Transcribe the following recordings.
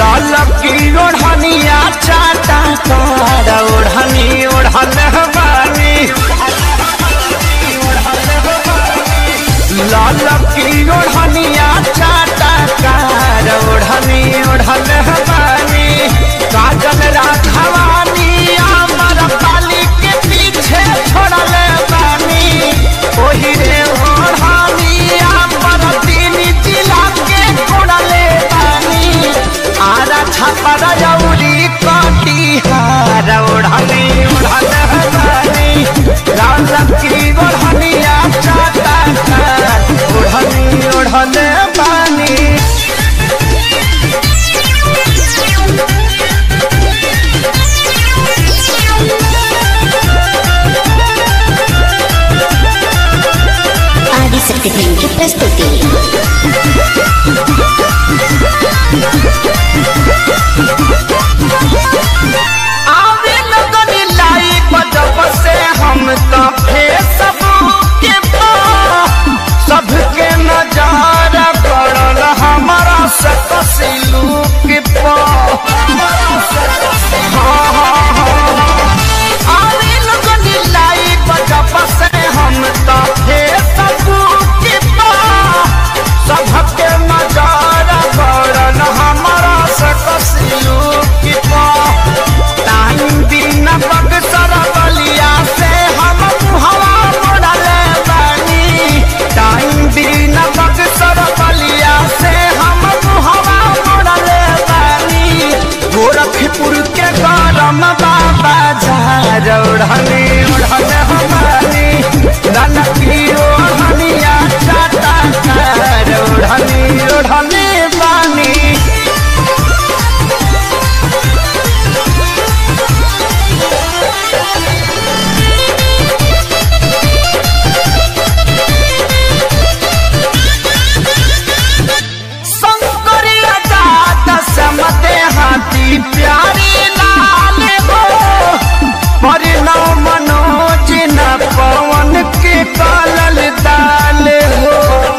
लाल की ओढ़निया चाटा कार ओढ़नी ओढ़ल बानी लाल की ओढ़निया चाटा कार ओढ़नी ओढ़ल बानी काजल राघवानी अमर पाली के पीछे छोड़ल बानी ओही रे ओढ़नी अमर तीन जिला के छोड़ले बानी आरा छापर जौरी कटिहार ओढ़नी ओढ़ल बानी लाल की ओढ़निया चाटा कार ओढ़नी ओढ़ल बानी ఆదిశక్తి ఫిల్మ్కి ప్రస్తుతి आवे लगनी लाई बजब से हम तो फेसबुक के पर सबके नजार पड़ल हमारा सकसिलू के पर हाँ, हाँ, हाँ। आवे लगनी लाई बजब से हम तो फेसबुक के पर सबके नजार पड़ल हमारा सकसिलू के पर टाइम दिन बक्सर बलिया से हम हवा मोड़ल बानी टाइम दिन बक्सर बलिया से हम हवा मोड़ल बानी गोरखपुर के गरम बाबा झार ओढ़नी ओढ़ल हमारी ललकी ओढ़निया चाटा कार ओढ़नी ओढ़नी बानी शंकरिया जात समते हाथी प्यारी लाल हो परिणव मनोज न पवन के कालल दाल हो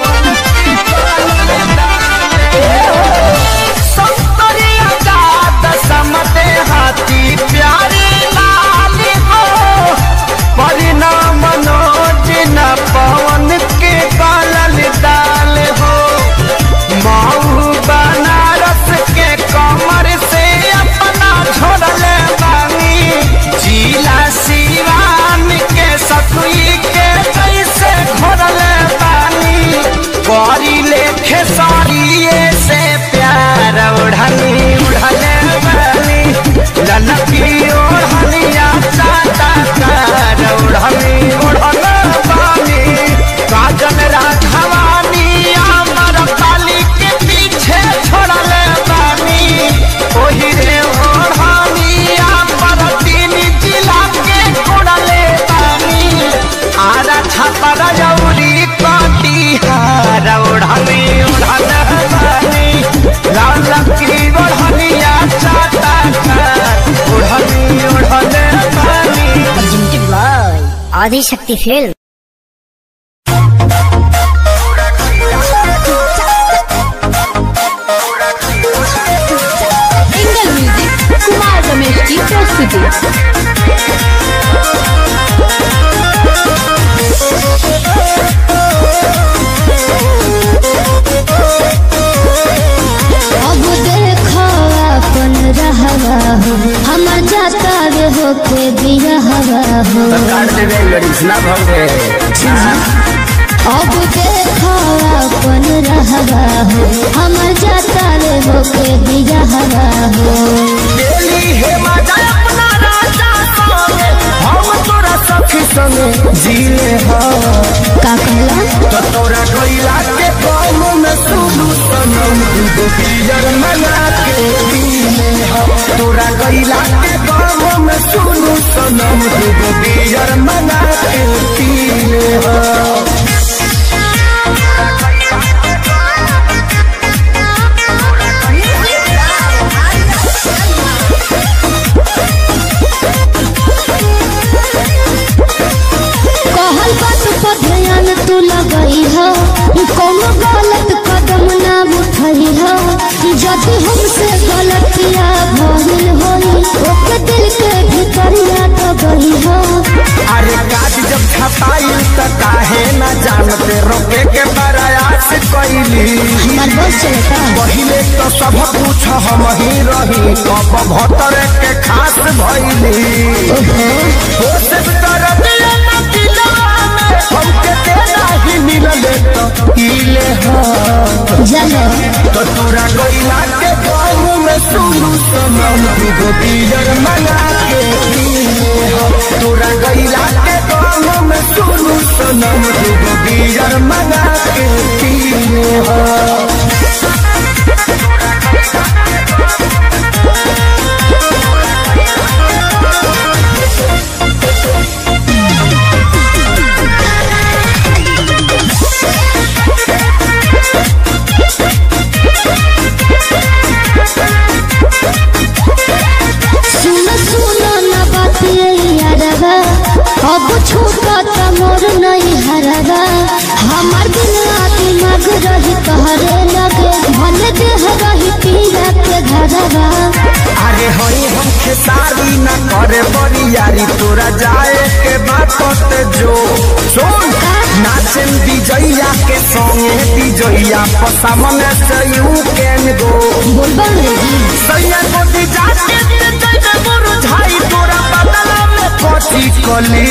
शंकरिया जात समते हाथी प्यारी लाल हो परिणव मनोज न पवन के कालल दाल हो माऊ बनारस के कमर से अपना छोड़ल बानी जिला सिवान के सतुई के जैसे घोड़ल बानी करी लेखे साड़िए से प्यार ओढ़नी उड़ल बानी ललकी ओढ़निया चाटा कार ओढ़नी ओढ़ल बानी काजल राघवानी अमर पाली के पीछे छोड़ल बानी ओही रे ओढ़ानी अमर तीन जिला के छोड़ले बानी आरा छापर जौरी कटिहार ओढ़नी ओढ़ल बानी लाल की ओढ़निया चाटा कार ओढ़नी ओढ़ल बानी presented by Adishakti film single music Kumar Ramesh की प्रस्तुति अब देखो अपन रहवा हो हमर जाता रे होके बिरहवा हो अब देखो अपन रहवा हो हमर जाता रे होके बिरहवा हो डेली हे मजा अपना राजा संगे हम तोरा सखी संगे जीले हो का कहला तो तोरा कोइला के कौम में सुनू सनम दूगो पियर मना के पीले हो तोरा कोइला के कौम में सुनू सनम दूगो पियर मना के पीले हो कहल बात पर ध्यान तू लगई हो कोनो गलत कदम ना उठई हो जदि हमसे गलतिया भइल होई ओके दिल के भीतरिया तो गई हो अरे काज जब छपाई त काहे न जानते रोके के प्रयास कैली हमार बस चलता पहिले तो सब कुछ हम ही रही अब भतर के खास भइली हो सब तरफ हमके तेरा ही मिलले तो इले हाँ जानो तो तोरा गइला के गाँव में सुनु सनम दूगो बियर मंगा के पीले हो तोरा गइला के गाँव में सुनु सनम दूगो बियर मंगा के पीले हो सुन सुन न बात ये यारवा अब छूटा त मोर नहीं हरवा हमार दिल दिमाग रही तहरे लगे भले देह रही पीला के घरवा अरे हई हम खेसारी न करे बरियारी तोरा जाए के बात जो सुन नाचन विजैया के संगे विजैया पसामने से यू कैन गो बोलबा अंग्रेजी सैया को दी जाके दे दे मोर झाई तोरा बदला में कथी कली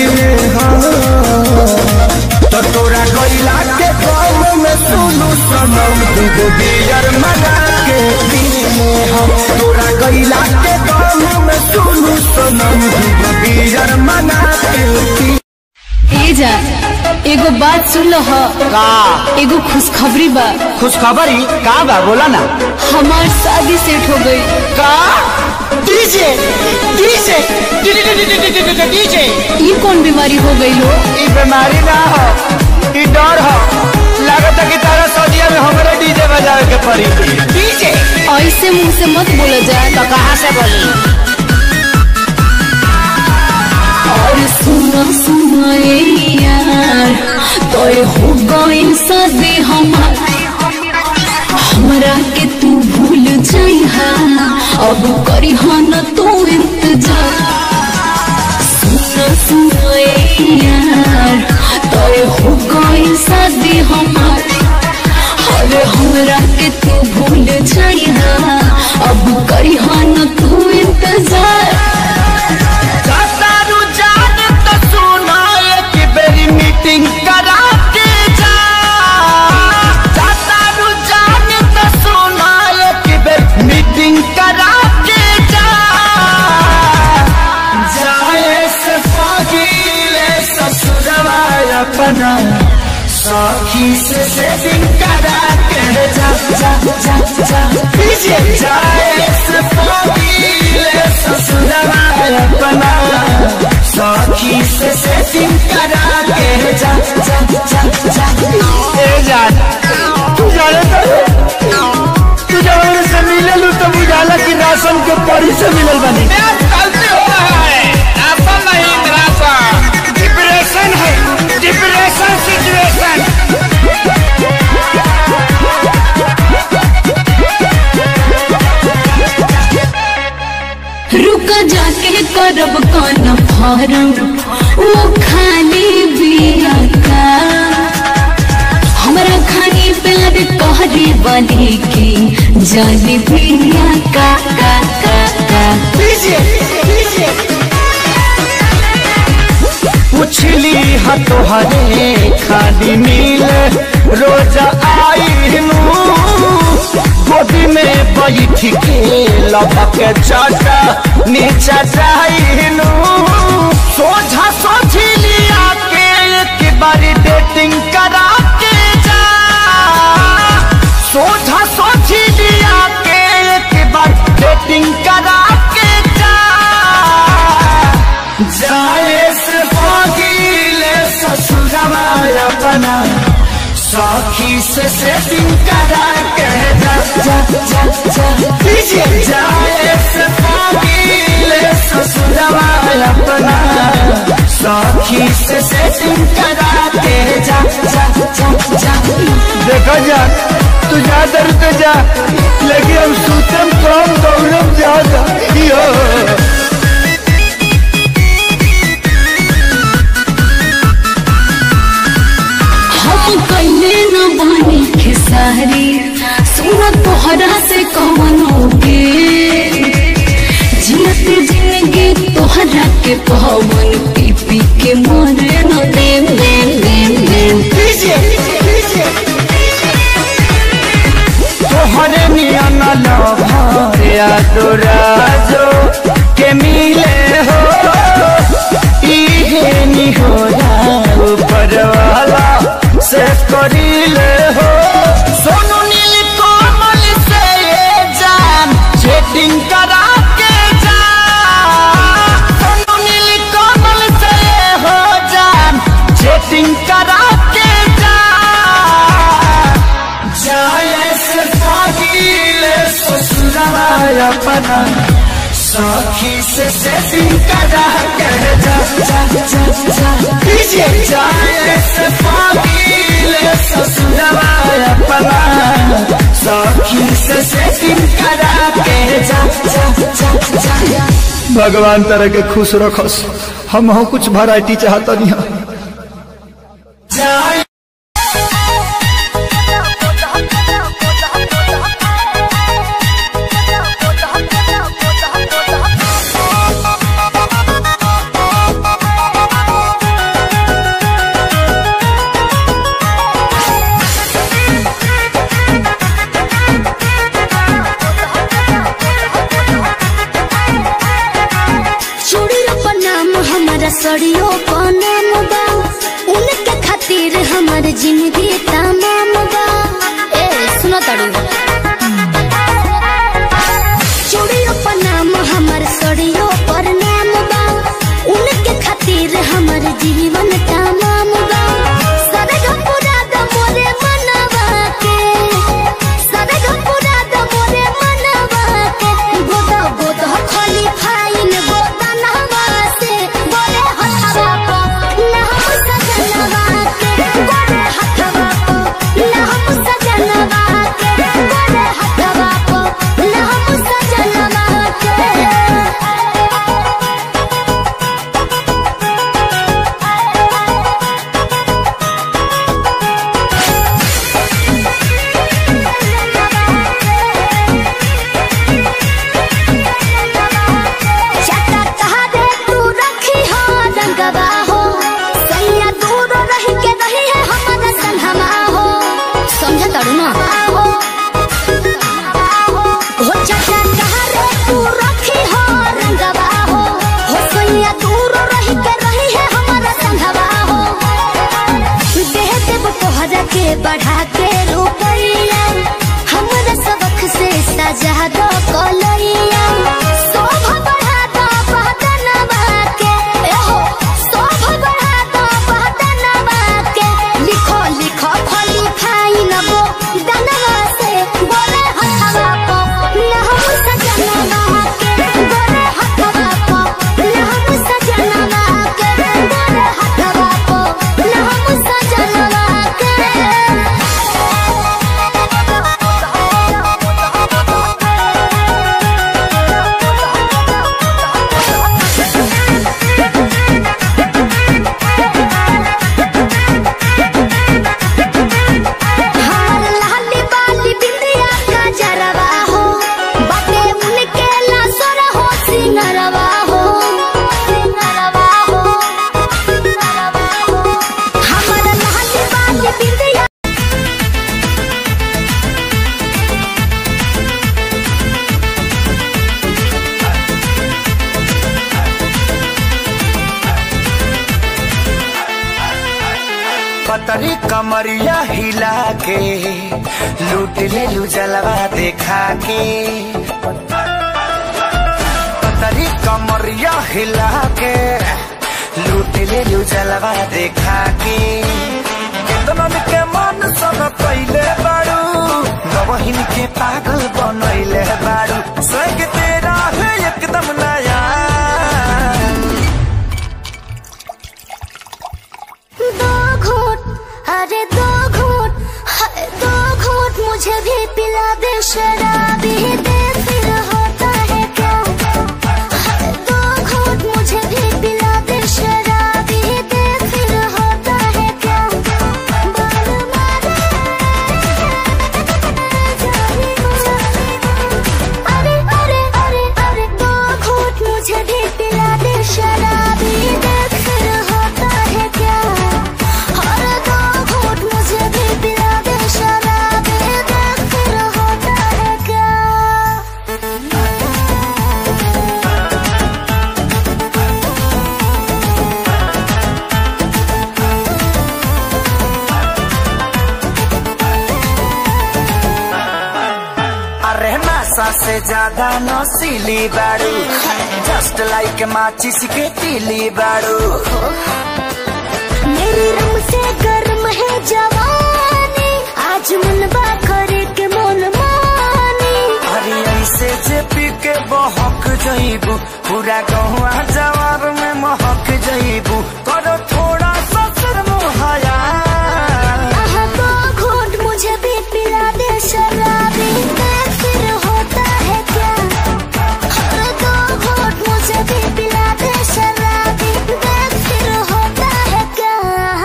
तो तोरा गइला के गाँव में सुनु सनम दूगो बियर मना के पीले हम तोरा गइला के गाँव में सुनु सनम दूगो बियर मना के पी ए जा एगो बात सुन लो ह का एगो खुशखबरी बा खुशखबरी का बा बोला ना हमार शादी सेट हो गई का डीजे डीजे डीजे ये कौन बीमारी हो गई हो ई बीमारी ना हो ई डर हो लागत है कि तारा सौदिया में हमारे डीजे बजावे के पड़ी डीजे ऐसे मुंह से मत बोला जाए तो कहाँ से बोली और सुना सुना ए यार तो हो गई शादी हमार हमरा के तू भूल जाइहा अब करी न तू इंतजार सुना सुना ए यार तो हो गई शादी हमार अरे हमरा के तू भूल जाइहा अब करी न तू इंतजार सारू जान तो सुना एक बेरी मीटिंग करा के जा सारू जान तो सुना एक बेरी मीटिंग करा के जा जाए से पगीले ससुरवा अपना सखी से सेटिंग करा के जा जा जा जा पीछे जाए से पगीले ससुरवा अपना सखी से सेटिंग करा के जा जा जा जा ए जान तू जाने तो तू जब से मिले लू तो बुझाला कि राशन के परी से मिलल बनी गलती हो रहा है राशन नहीं राशन डिप्रेशन है डिप्रेशन सिचुएशन रुका जाके करब कौन फारम वो खाली बिया का हमरा खाली प्यार कहरे बने के जाने बिया का का का का पुछली ह तोहरे खाली मिल रोज आई गोदी में बैठ के लपक चाटा नीचा जाइनु सोझा सोझिलिया के एक बारी डेटिंग करा के जा सोझा सोझिलिया के एक बार डेटिंग करा के जा जाए से पगीले ससुरवा अपना सखी से सेटिंग करा के जा जा जा जा पीछे जाए से पगीले ससुरवा अपना सखी से सेटिंग करा के जा जा जा जा देखो जा तू जा दर तो जा लेकिन तोहरा से कौनो के जियत जिंदगी तोहरा के पवन पी पी के मरे न देम देम देम देम तोहरे नियन लभरिया तोराजो के मिले हो इहे निहोरा ऊपर वाला से करिले हो सोनू नील कोमल से ये जान चेटिंग करा के जा सोनू नील कोमल से ये हो जान चेटिंग करा के जा जाए से पागीले ससुराल अपना सखी से सेटिंग करा के जा जा जा जा पीछे जाए से पागीले ससुराल अपना सखी से सेटिंग करा के जा जा जा जा भगवान तरह के खुश रखस हम हो कुछ वैरायटी चाहता नहीं जाए चूड़ियों पर नाम हमारा सड़ियों पर नाम बा उनके खातिर हमार जिंदगी तमाम बा ए सुनो तड़ू चूड़ियों पर नाम हमार सड़ियों पर नाम बा उनके खातिर हमार जीवन तमाम बा सरग पूरा द मोरे मनवा के सरग पूरा द मोरे मनवा के गोदा गोदा खाली फाइन गोदा नहवा से बोले हथवा को ना हम सजनवा के बोले हथवा को ना हम सजनवा के बोले हथवा को ना हम सजनवा के चटा तहरे तू रखी हो रंगवा हो सैया दूर रही के रही है हमारा संगमा हो समझ तड़ू ना हो चटा तहरे तू रखी हो रंगवा हो हो सैया दूर रही के रही है हमारा संगवा हो देह देव तोहरा के बढ़ा के रुपैया हमरा सबक से सजा दो कलैया शोभा बढ़ा दो बहदनवा के ए हो शोभा बढ़ा दो बहदनवा के लिखो लिखो फली फाइन बो दनवा से बोले हथवा को ना हम सजनवा के बोले हथवा को ना हम सजनवा के बोले हथवा को ना हम सजनवा के हमार लाली बाली बिंदिया का जरवा हो बाटे उनके लासरा हो सिंगरवा हो सिंगरवा हो सिंगरवा हो हमार लाली बाली बिंदिया पतरी कमरिया हिला के लूट ले लू जलवा देखा के पतरी कमरिया हिला के लूट ले लू जलवा देखा के केतनन के मन सब पहिले बाड़ू नवहिन के पागल बनैले बाड़ू स्वर्ग तेरा है एकदम नया दो घूट अरे दो घूट हाय दो घूट मुझे भी पिला दे शराबी दे फिर होता है क्या हाय दो घूट मुझे भी पिला दे शराबी दे फिर होता है क्या बाल मारे जाने नशा से ज्यादा नशीली बारू जस्ट लाइक माचिस के तीली बारू मेरी रंग से गर्म है जवानी आज मनवा करे के मन मानी अरे ऐसे जे पी के बहक जईबू पूरा गहुआ जवाब में महक जईबू करो थोड़ा सा शर्मोहया आहा तो घोट मुझे भी पिला दे शराबी मैं फिर होता है क्या हर दो घोट मुझे भी पिला दे शराबी मैं फिर होता है क्या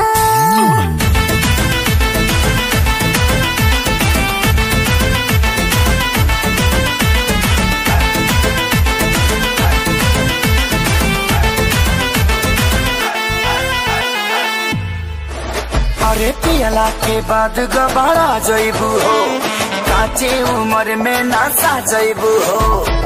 अरे पियला के बाद गबाड़ा जईबू हो काचे उम्र में नशा जईबू हो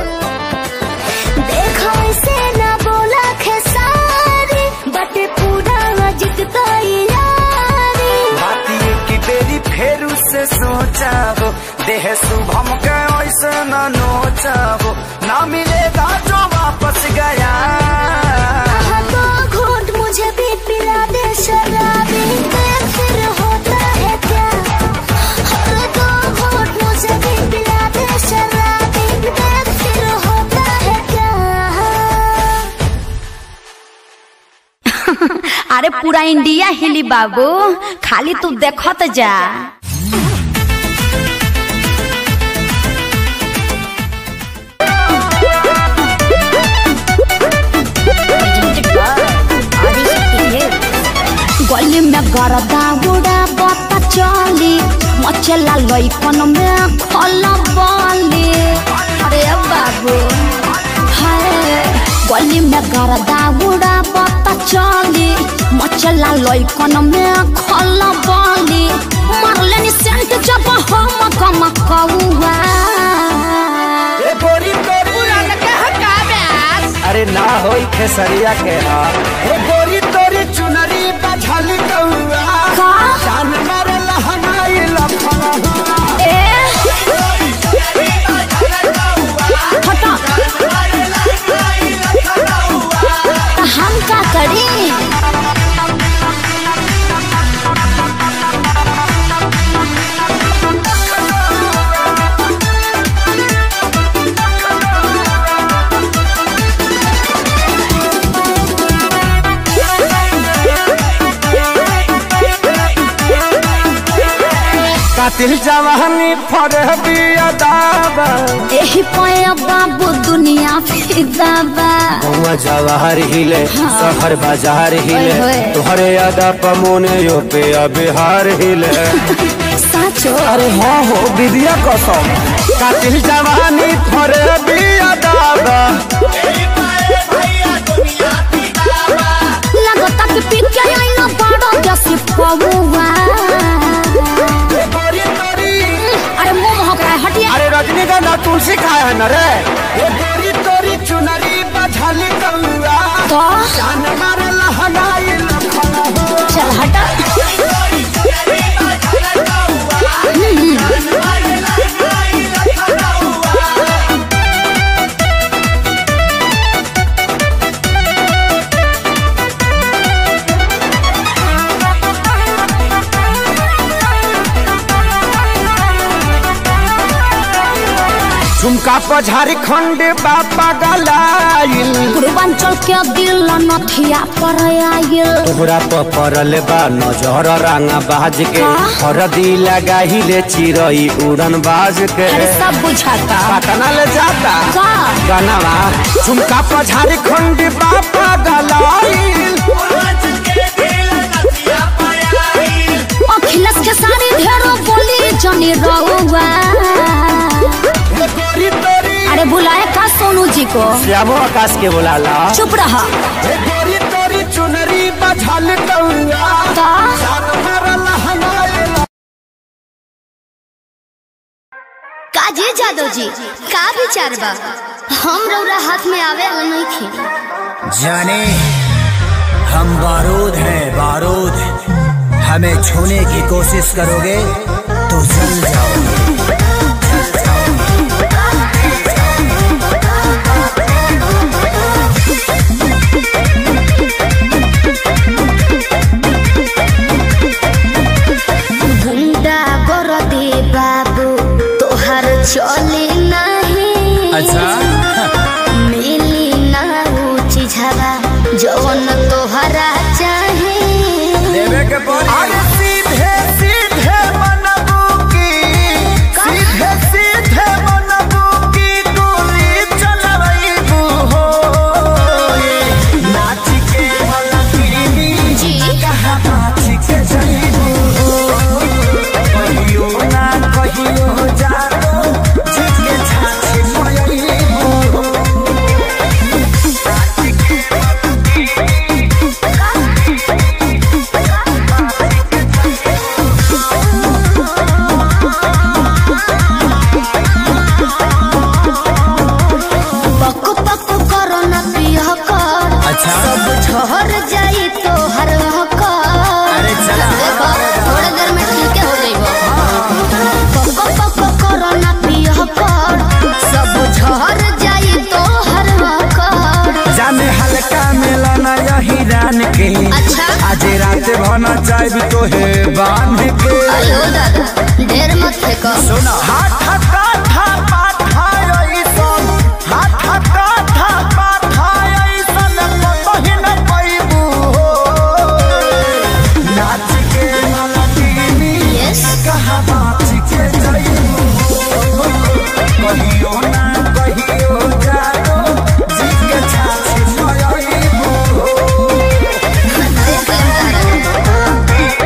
देखो इसे ना बोला खेसारी बटे पूरा जितता यारी बातिए की बेरी फेरू से सोचाबो देह शुभम के ऐसे न नोचाबो ना मिलेगा जो वापस गया आहा तो घोट मुझे भी पिला दे शराबी मैं फिर होता है क्या हर दो घोट मुझे भी पिला दे शराबी मैं फिर होता है क्या अरे पूरा इंडिया हिली बाबू खाली तू देखत जा गली में गरदा उड़ा बता चली मचला लइकन में खल बली अरे बाबू हाय गली में गरदा उड़ा बता चली मचला लइकन में खल बली मारले नि सेंट जब हम कम कौआ ए गोरी गोरी अरे ना होई खेसरिया के हाल ए गोरी तोरी चुनरी बझल कौआ का जान मारे लहनाई लफड़ा ए हटा तो हम का करी कातिल जवानी फर बिया दाबा एही पया बाबू दुनिया फिदाबा गौवा जवाहर हिले शहर बाजार हिले ओए होए। तोहरे अदा पमोने यो पे बिहार हिले साचो अरे हाँ हो विद्या कसम कातिल जवानी फर बिया दाबा लगता कि पी के आई ना बड़ो जैसी पौवा गोरी गोरी अरे मुंह महक रहा है हटिया अरे रजनीगंधा तुलसी खाए है न रे ये गोरी तोरी चुनरी बझल कौआ तो जान मारे लहनाई लफड़ा चल हटा झुमका पर झारखंड बापा गलाइल पूर्वांचल के दिल नथिया पर आयल तोहरा पर पड़ल बा नजर रंगा बाज के का? हरदी लगाही ले चिरई उड़न बाज के अरे सब बुझाता पटना ले जाता का कनवा झुमका पर झारखंड बापा गलाइल अखिलेश के सारी ढेरों बोली जनी रहुआ ये गोरी तोरी अरे बुलाए का सोनू जी को श्यामो आकाश के बोलाला चुप रहा ये गोरी तोरी चुनरी बझल कौआ का जान मारे लहनाई काजी जादव जी का विचार बा हम रौरा हाथ में आवे वाला नहीं थे जाने हम बारूद हैं बारूद हमें छूने की कोशिश करोगे तो जल जाओगे जल जाओगे अच्छा मिली ना ऊंची झगा जवन तोहरा चाहे देवे के पड़ी अरे सीधे सीधे मनबू की सीधे सीधे मनबू की गोली चलबू हो नाच के मलकिनी जी कहाँ नाच के जइबू हो कहियो ना कहियो जानो जिसके छाछ मयबू हो पक पक करो न पिया कर अच्छा सब झहर जाई तो हर कर अरे चला। देखो थोड़े देर में ठीक हो जाइबो पक पक करो न पिया कर सब झहर जाई तो हर कर जाने हल्का मिलना यही रान के अच्छा आज रात भना चाहब तो है बांध के अयो दादा ढेर मत फेंको सुना हाथ काठा पाठा ऐसन हाथ काठा पाठा ऐसन कतही न पैबू हो नाच के मलकिनी यस कहाँ नाच के जइबू हो कहियो ना कहियो जानो जिसके छाछ मयबू हो देख लेम तारा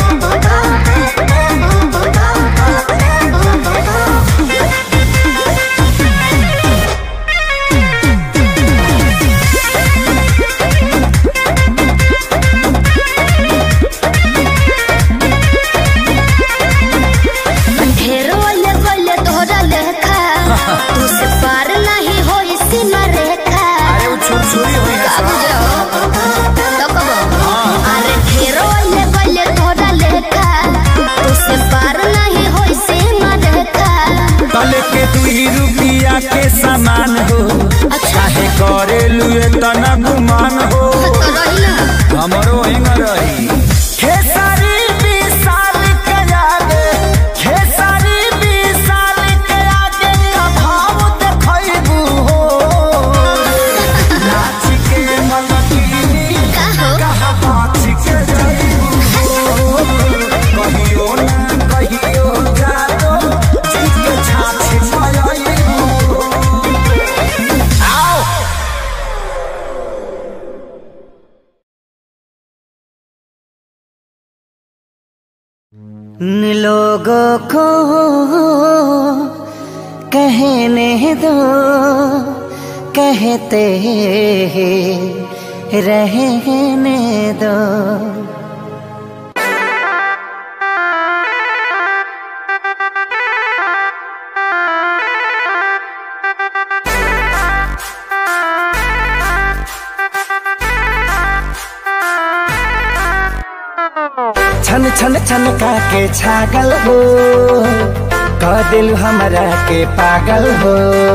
ढेर वाले वाले तोहरा लेखा तू से पार नहीं होई सीमा रेखा अरे वो छुरछुरी हुई है अब सब। जाओ तो कबो अरे ढेर वाले वाले तोहरा लेखा तू से पार नहीं होई सीमा रेखा तले के दुई रुपिया के सामान हो चाहे करे लुए तना गुमान हो तो रही ना हमरो हिंग रही खेसारी विशाल के आगे खेसारी विशाल के आगे का भाव देखैबू हो नाच के मलकिनी का हो कहाँ नाच के जइबू हो कहियो ना कहियो जानो जिसके छाछ मयबू आओ लोगों को कहने दो कहते रहने दो छन छन छन का के छागल हो कह दिल हमरा के पागल हो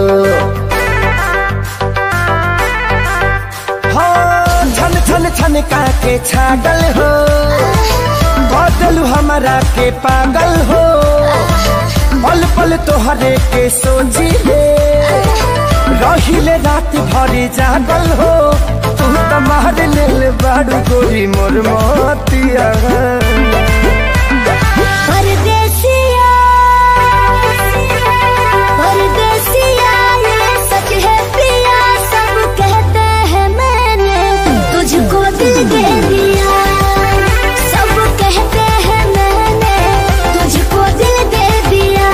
हो छन छन छन का के छागल हो कह दिल हमरा के पागल हो पल पल तोहरे के सोची ले रहिले रात भरी जागल हो तू तो मार लेल बाड़ू गोरी मोर मोतिया परदेसिया परदेसिया ये सच है प्रिया सब कहते हैं मैंने तुझको दिल दे दिया सब कहते हैं मैंने तुझको दिल दे दिया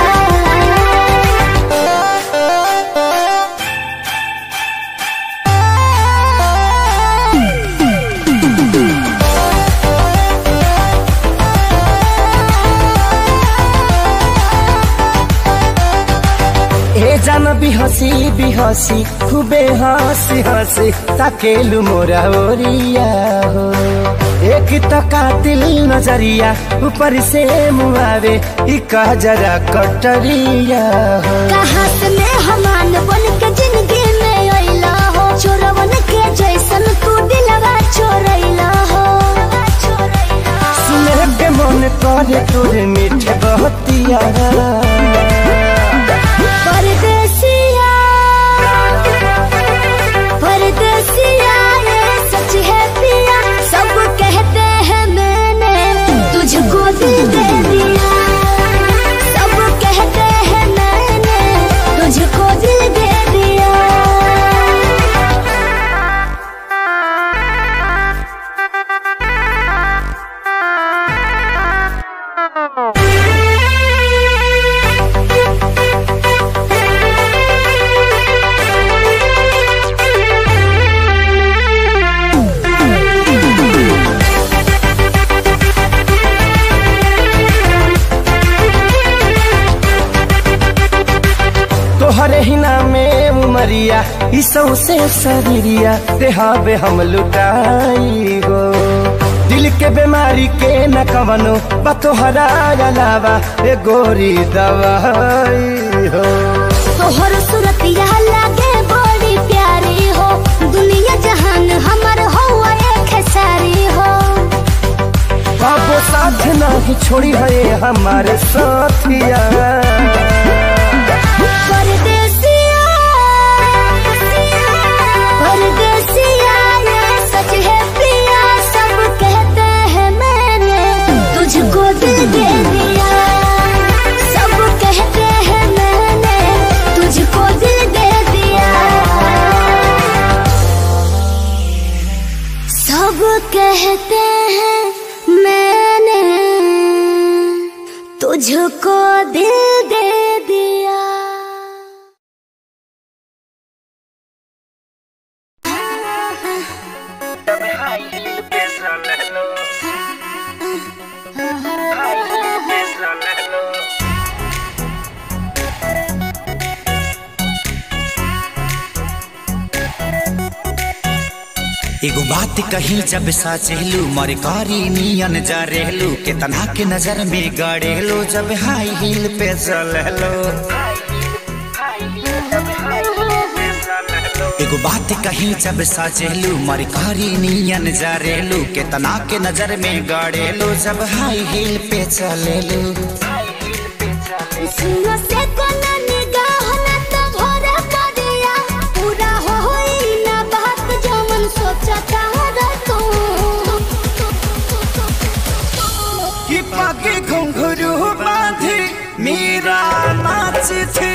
ए जान बिहसी बिहसी खूबे हंसी हंसी ताकेलु मोरा ओरिया हो एक तो कातिल नजरिया ऊपर से मुआवे इका जरा कटरिया हो कहाँ से मैं हमान बन के जिंदगी में अइला हो चोरवन के जैसन तू दिलवा चोरैला हो सुने के मन करे तोरे मीठे बहतिया परदेसिया महीना में उमरिया ई सौसे शरीरिया देहाबे हम लुटाई गो दिल के बीमारी के न कवनो बतोहरा अलावा ए गोरी दवाई हो तोहर सूरतिया लागे बड़ी प्यारी हो दुनिया जहान हमर हो एक सारी हो बाबो साथ नहीं छोड़ी है हमारे साथिया परदेसिया परदेसिया ये सच है पिया सब कहते हैं मैंने तुझको दिल दे दिया सब कहते हैं मैंने तुझको दिल दे दिया सब कहते हैं मैंने तुझको दिल दे दिया एगो बात कही जब साचेलू मर कारी नियन जा रेलू के तना के नजर में गड़ेलो जब हाई हील पे चललो एगो बात कही जब साचेलू मर कारी नियन जा रेलू के तना के नजर में गड़ेलो जब हाई हील पे चलेलू सुनो से कोना निगाह ना तो भोरे पड़िया पूरा हो होई ना बात जो मन सोचा चाहत तू कि पाके घुंघरू बांधी मीरा नाच थी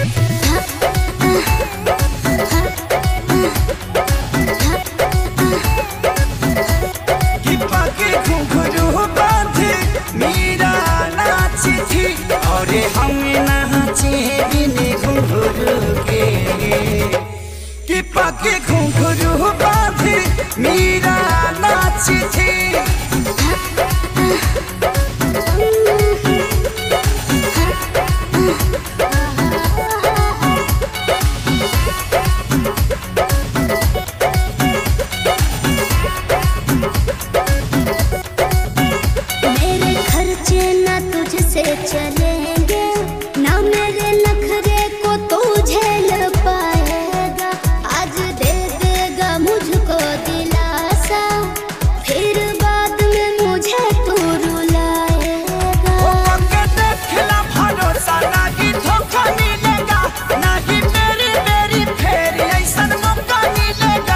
कि पाके घुंघरू बांधी मीरा नाच थी और हम नाचे बिन घुंघरू के कि पाके घुंघरू बांधी मीरा नाच थी मेरे खर्चे ना तुझसे चलेंगे ना मेरे नखरे को तू झेल पाएगा आज दे देगा मुझको दिलासा फिर बाद में मुझे तू रुलाएगा देखला भरोसा नाही धोखा मिलेगा नाही मेरी मेरी फेर ऐसन मौका मिलेगा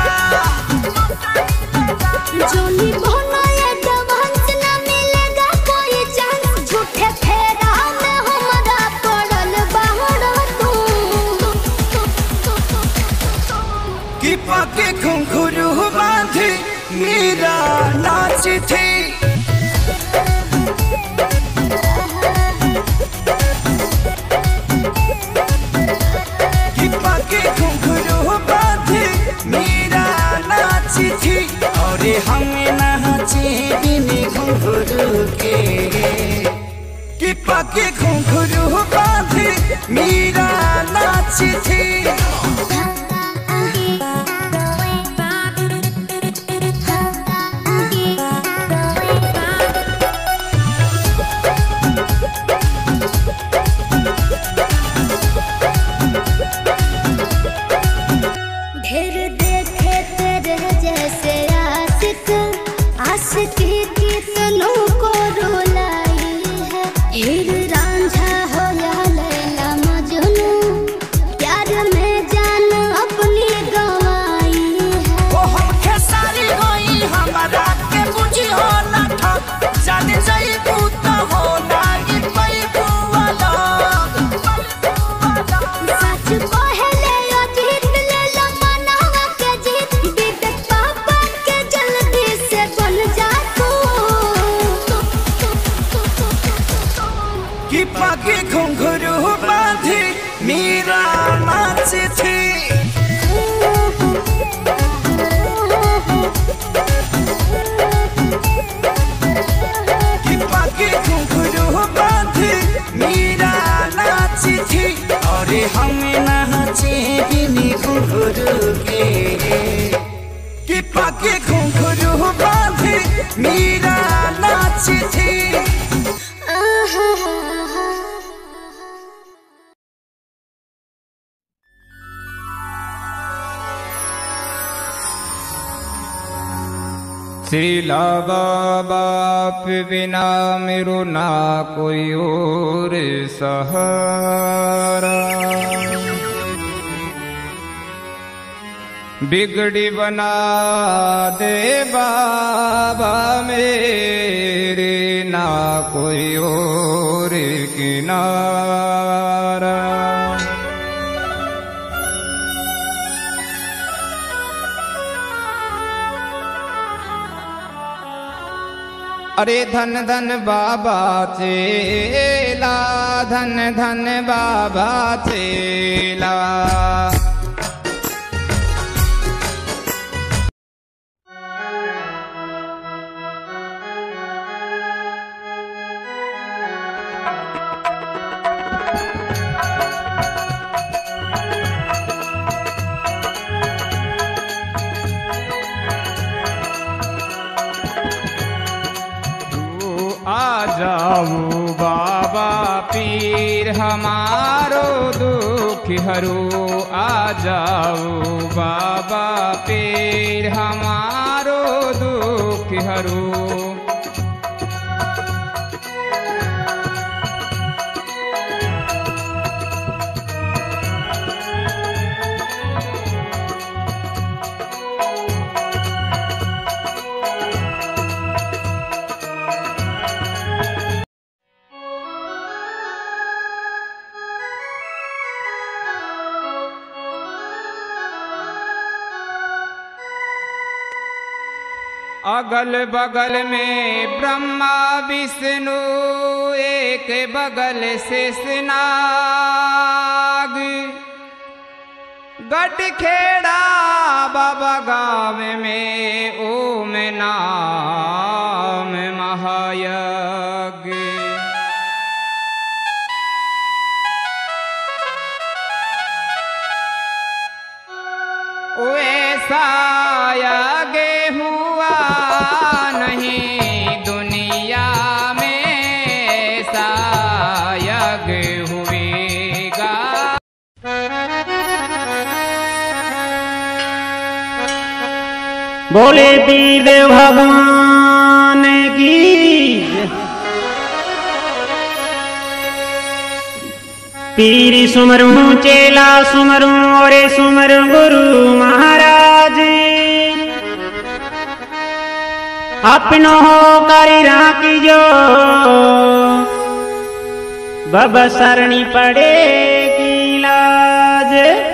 जोनी बोना ये जवान ना मिलेगा कोई चांस झूठे फेरा में हमारा पड़ल बाहर तू कि पाके घुंघरू बांधी मीरा नाच थी कि पाके घुंघरू बांधी मीरा नाच थी और हम नाचे बिन घुंघरू के कि पाके घुंघरू बांधी मीरा नाच थी ढेर देखे तेरे जैसे आशिक आशिकी कितनों को रुलाई है हीर रांझा हो या लैला मजनू प्यार में जान अपनी गंवाई है ओ हम खेसारी होई हमारा के बुझी हो ना था जाने जाई भूत हो ना ई पई बुआला सच कहले ओ जीत ले लो मनावा के जीत विवेक पापा के जल्दी से बन जा तू कि पाके घुंघरू बांधी मीरा नाच थी कि पाके घुंघरू बांधी मीरा नाच थी और हम नाच पाके घुंघरू बांधी मीरा नाची थी श्रीला बाप बिना मेरो ना कोई और सहारा बिगड़ी बना दे बाबा मेरे ना कोई और किनारा अरे धन धन बाबा चेला धन धन बाबा चेला तू आ जाओ बाबा पीर हमारो दुख हरू आ जाओ बाबा पीर हमारो दुख हरू अगल बगल में ब्रह्मा विष्णु एक बगल से स्नाग गट खेड़ा बाबा गाँव में ओम नाम महायज्ञ वैसा आगे हुआ नहीं दुनिया में सायग हुएगा बोले पीर भगवान की पीर सुमरू चेला सुमरू और सुमरू गुरु महाराज अपनो हो करी राखी जो बब सरणी पड़ेगी लाज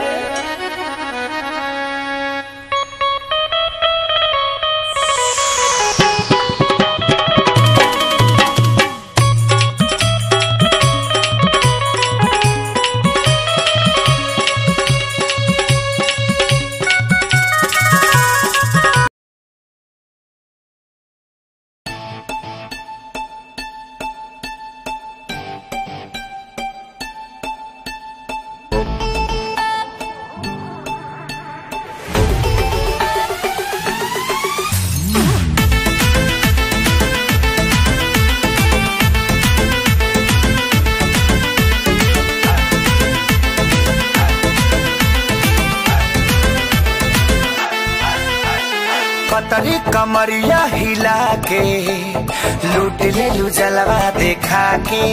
पतरी कमरिया हिला के लूट ले लू जलवा देखा के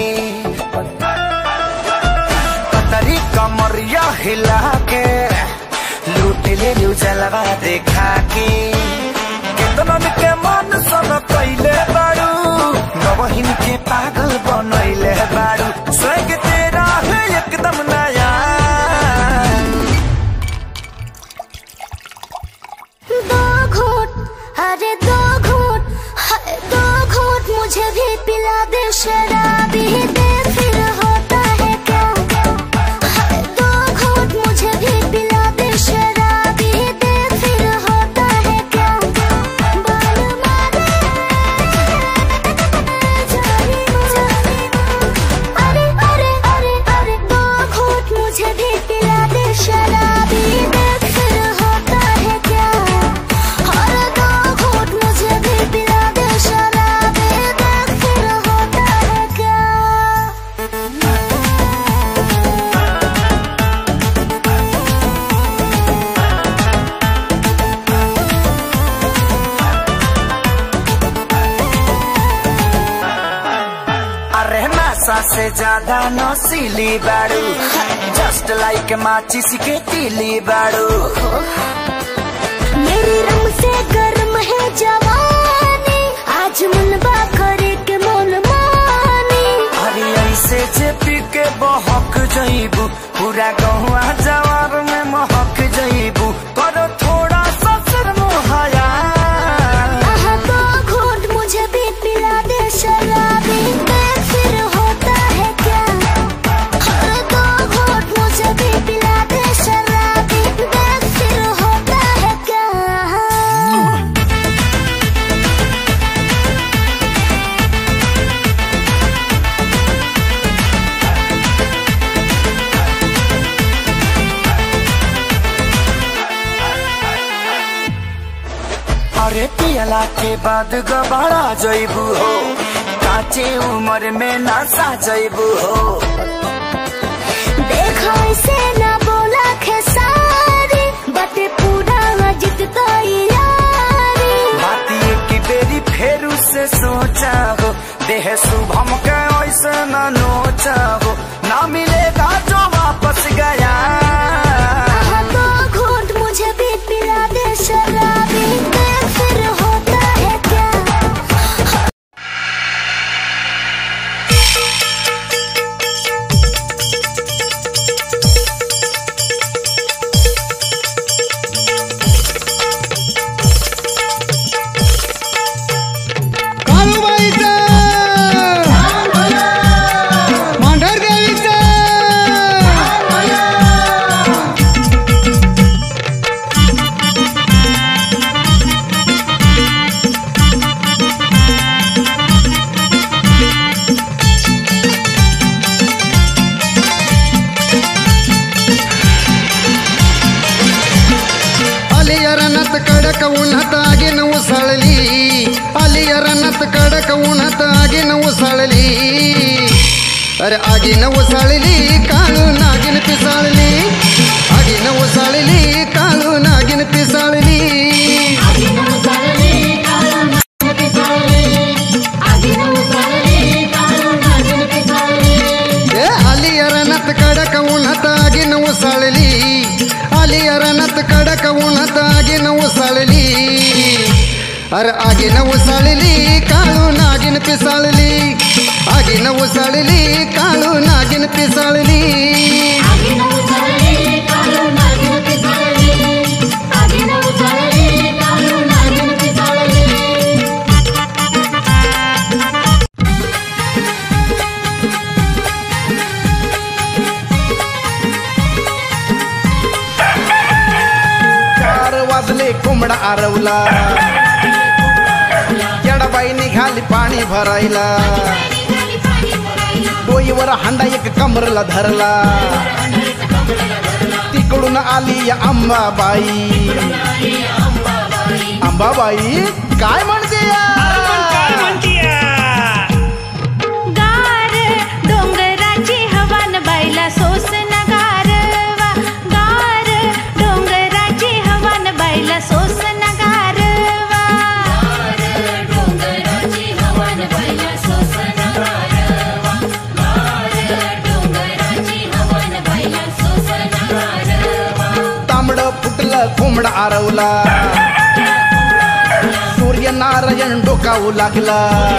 पतरी कमरिया हिला के लूट ले लू जलवा देखा के केतनन के मन सब कैले बाड़ू नवहिन के पागल बनैले बाड़ू स्वर्ग तेरा है एकदम नया दो घूट अरे दो घूट हाय दो घूट मुझे भी पिला दे शराबी दे फिर होता है क्या हाय दो घूट मुझे भी पिला दे शराबी दे फिर होता है क्या बाल मारे जानी जानी से ज्यादा नौसीली बाड़ू जस्ट लाइक माचिस के तीली बाड़ू मेरी रंग से गर्म है जवानी आज मुनबा करे के मोल मानी अरे ऐसे जे पी के बहक जईबू पूरा गहुआ जवार में महक जईबू करो थोड़ा सा शर्म हया आहा तो घूट मुझे भी पिला दे शराबी मैं फिर होता है क्या अरे तो घूट मुझे भी पिला दे शराबी मैं फिर होता है क्या अरे पियला के बाद गबाड़ा जईबू हो काचे उम्र में नशा जईबू हो देखो इसे ना बोला खेसारी बटे पूरा जित तैयारी बाती की बेरी फेरू से सोचा हो देह शुभम के ऐसे न नोचा हो ना मिलेगा जो वापस गया आहा तो घूट मुझे भी पिला दे शराबी मैं फिर होता है क्या अलियरनत कडक उन्हात आगीन उसळली अलियरनत कडक उन्हात आगीन उसळली अरे आगीन उसळली काळू नागिन पिसाळली आगीन उसळली काळू नागिन पिसाळली ए अलियरनत कडक उन्हात आगीन उसळली अलियरनत कडक उन्हात आगीन उसळली अरे आगीन उसळली काळू नागिन पिसाळली आगीन उसळली काळू नागिन पिसाळली चार वाजले कोंबडा आरवला येडाबाई निघाली पाणी भरायला डोईवर हांडा एक कमरला धरला तिकडून आली या अंबाबाई अंबाबाई काय म्हणते या? गार डोंगराची हवान बाईला सोस नगारवा गार डोंगराची हवान बाईला सोस नगारवा डोंगराची हवान बाईला सोस नगारवा डोंगराची हवान बाईला सोस नगारवा तांबड फुटलं कोंबडा आरवला सूर्यनारायण डोकावू लागला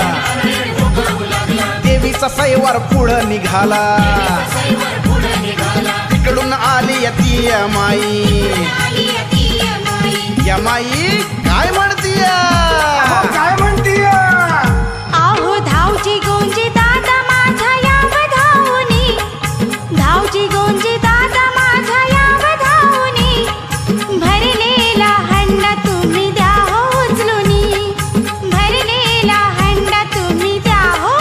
देवीचा सैवार पुढं निघाला तिकडून आली ती माई या माई काय म्हणतीय काय म्हणतीय आहो धावची गोंजी दादा माझा याव धावनी धावची गोंजी दादा माझा याव धावनी भरलेला हंडा तुम्ही द्या हो उचलूनी भरलेला हंडा तुम्ही द्या हो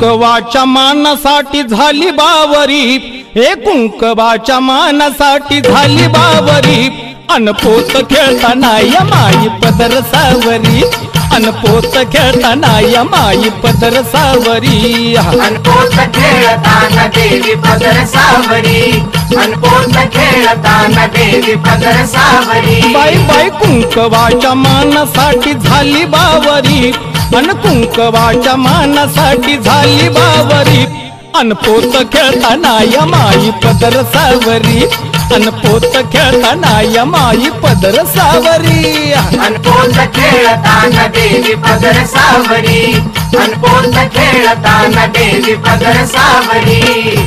कुंकवाच्या मानासाठी झाली बावरी हे कुंकवाच्या मानासाठी झाली बावरी अनपोत खेळताना या माई पदर सावरी अनपोत खेळताना या माई पदर सावरी अनपोत खेळताना देवी पदर सावरी अनपोत खेळताना देवी पदर सावरी बाई बाई कुंकवाच्या मानासाठी झाली बावरी अन कुंकवाच्या मानासाठी झाली बावरी अनपोत खेळताना या माई पदर सावरी अनपोत खेळताना या माई पदर सावरी अनपोत खेळताना देवी पदर सावरी अनपोत खेळताना देवी पदर सावरी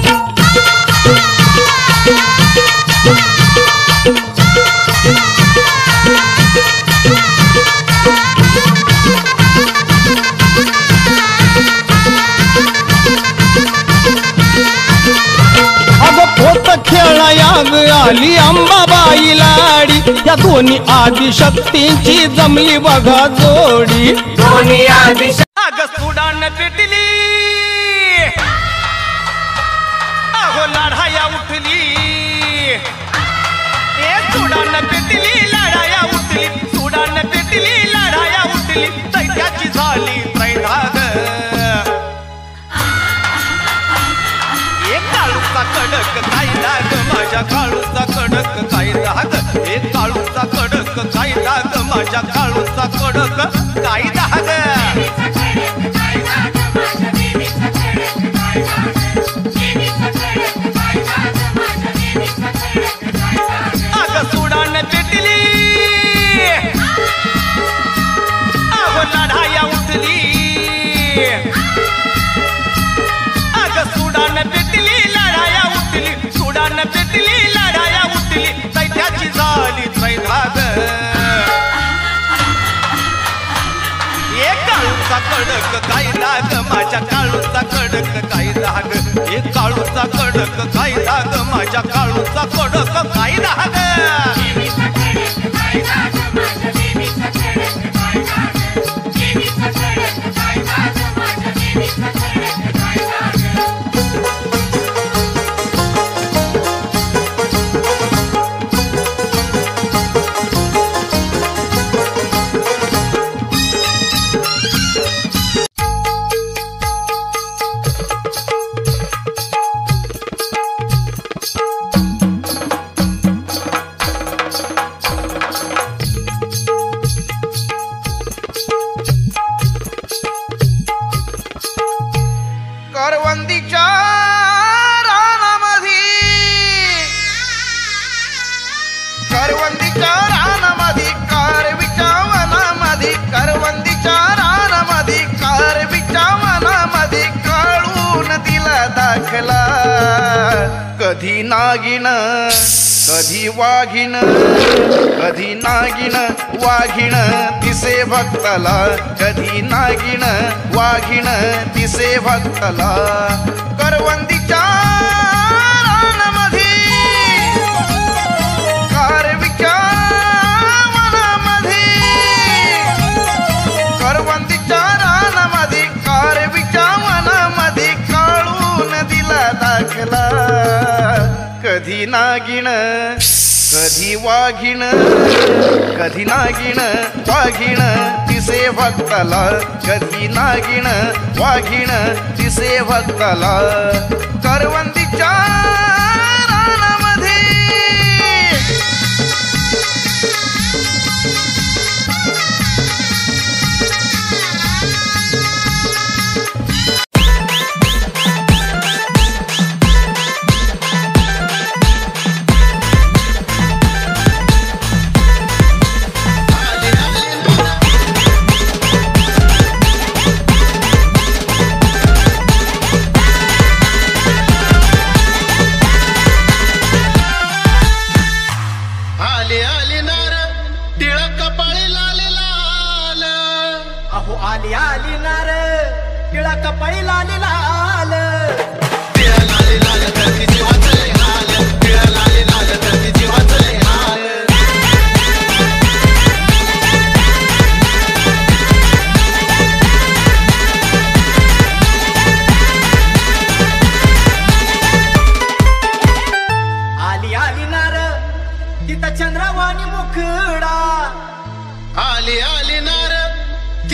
अगं पोत खेळायाग आली अंबाबाई लाडी या दोन्ही आदिशक्तींची जमली बघा जोडी दोन्ही आधी अग सुडान पेटली अहो लढाया उठली ए सुडान पेटली लढाया उठली सुडान पेटली लढाया उठली दैत्याची झाली त्रैधाग एक काळूचा कडक काय दाग माझ्या काळूचा कडक काय दाग एक काळूचा कडक काय दाग माझ्या काळूचा कडक काय दाग अग सुडान पेटली अहो लढाया उठली अग सुडान पेटली लढाया उठली सुडान पेटली लढाया उठली दैत्याची झाली त्रैधाग एक काळूचा कडक काय दाग माझ्या काळूचा कडक काय दाग एक काळूचा कडक काय दाग माझ्या काळूचा कडक काय दाग करवंदीच्या रानामधी करवंदीच्या रानामधी कारवीच्या वनामधी करवंदीच्या रानामधी कारवीच्या वनामधी काळून दिला दाखला कधी नागिन कधी वाघिण कधी नागिन वाघिण दिसे भक्ताला कधी नागिन वाघिण दिसे भक्ताला करवंदीच्या रानामधी कारवीच्या वनामधी करवंदीच्या रानामधी कारवीच्या वनामधी काळून दिला दाखला कधी नागिण कधी वाघिण कधी नागिण वाघिण दिसे भक्ताला कधी नागिण वाघिण दिसे भक्ताला करवंदीच्या रानामध्ये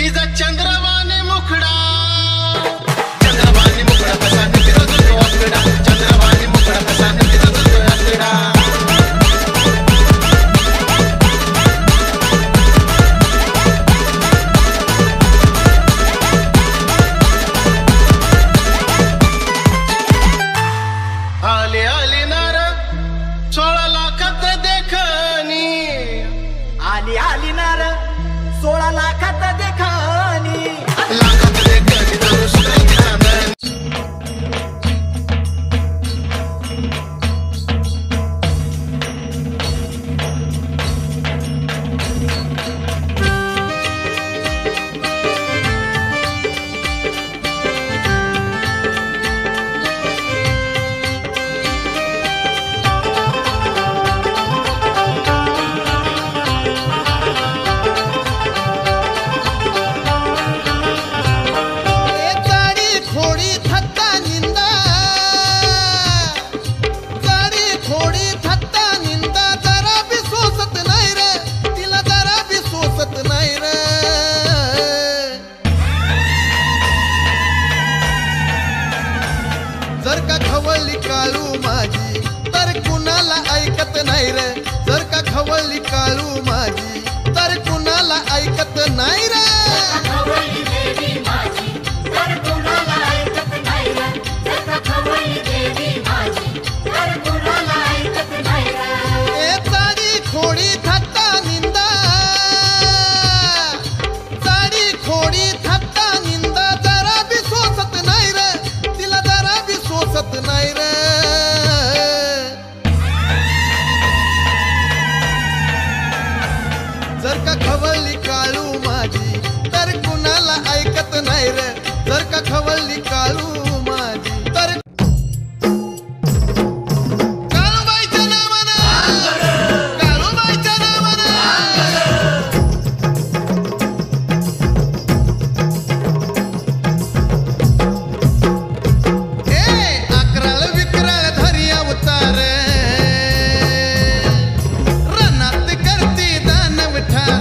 तिचा चंद्रवाने मुखडा चंद्रवाने मुखडा कसा तिचा जो आकडा चंद्रवाने मुखडा कसा तिचा जो आकडा आले आले नार सोळा लाखात देखणी आली आली नार सोळा लाखात देखानी लाखात देखणी दुसरं ध्यान गाडी खोडी थत्ता निंदा गाडी खोडी थत्ता निंदा जरा बी सोसत नाही रे तिला जरा बी सोसत नाही रे जर का खवळली काळू माझी तर कुणाला ऐकत नाही रे जर का खवळली काळू माझी तर कुणाला ऐकत नाही रे ए चाडी खोडी थत्ता निंदा चाडी खोडी थत्ता निंदा जरा बी सोसत नाही रे तिला जरा बी सोसत नाही रे जर का खवळली काळू माझी तर कुणाला ऐकत नाही रे जर का खवळली काळू माझी तर काळूबाईच्या नावानं काळूबाईच्या नावानं ए अकराळ विकराळ धरिया उतार रनात करती दानव ठार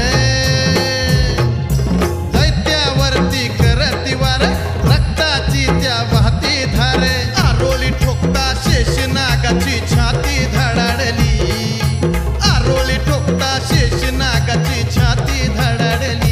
दैत्यावरती करती वार रक्ताची त्या वाहती धार आरोली ठोकता शेष नागाची छाती धडाडली आरोली ठोकता शेष नागाची छाती धडाडली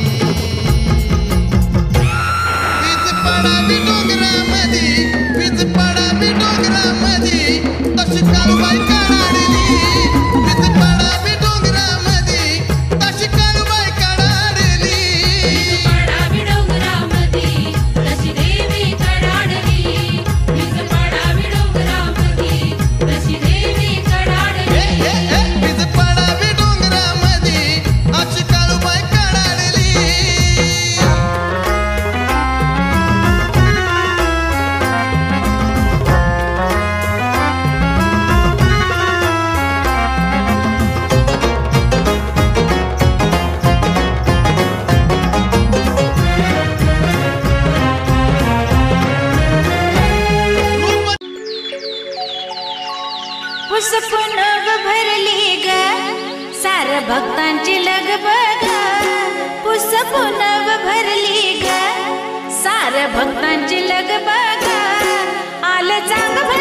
वीज पडावी डोंगरामधी वीज पडावी डोंगरामधी तशी काळूबाई काढाडली वीज पडावी डोंगरामधी तशी काळूबाई काढाडली ए, ए, ए, वीज पडावी डोंगरामधी अशी काळूबाई काढाडली पुसपुनग भरली ग सार भक्तांची लगबग पुसपुनग भरली ग सार भक्तांची लगबग आलं चांग